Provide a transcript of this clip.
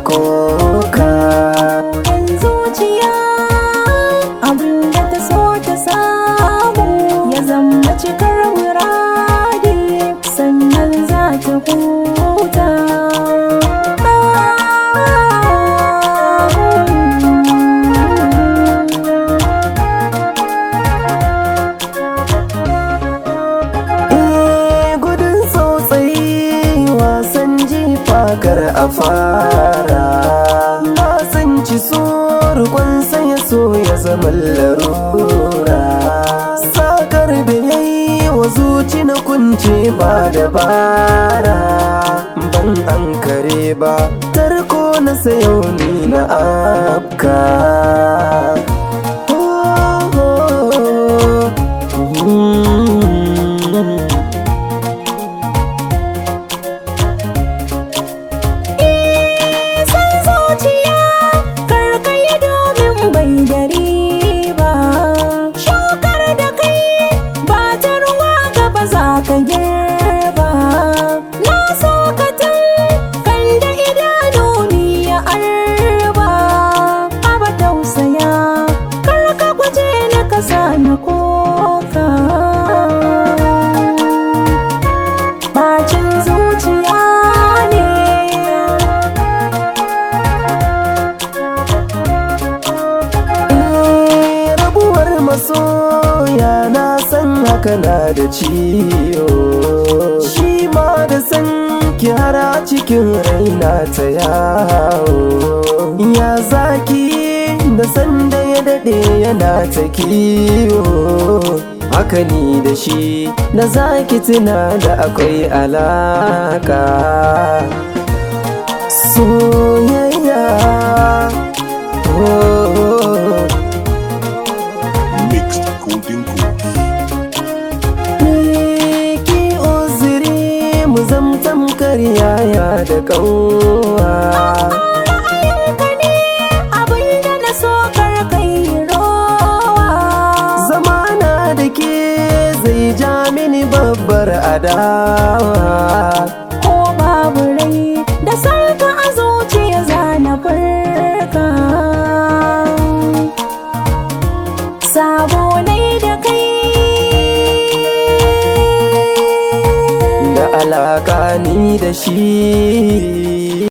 koka Yan zuciya abinda ta so ta samu ya zama cikar muradi sannan za ta huta Eh, gudun tsautsayi wasan jifa kar a fara na san ci surukun ya so ya zama larura sakar da ya yi wa zuci na kunce ba dabara ban an kare ba tarko na sayo ni na afka Oh, oh, oh. Mm. san zuciya karkaya domin bai dari ba shukar da kai ba ta ruwa gaba za ka girba na so ka tun kan da idanu ni ya arba aba tausaya kar ka guje na kasa na koka bacin zuciya ne Eh, rabuwar masoya na san haka na da ciwo shi ma da san kyara cikin raina ta yawo ya zaki da san da ya daɗe yana ta kiwo haka ni da shi da zaki tuna da akwai alaka soyayya oh. Mixed Golden Goose. ki uzuri mu zamtam karyaya da ƙauwa ra'ayinka ne abinda na so kar kai rowa zamana da ke zai ja mini babbar adawa ko babu rai da sarka a zuciya za na farka sabo ne da kai da alaka ni da shi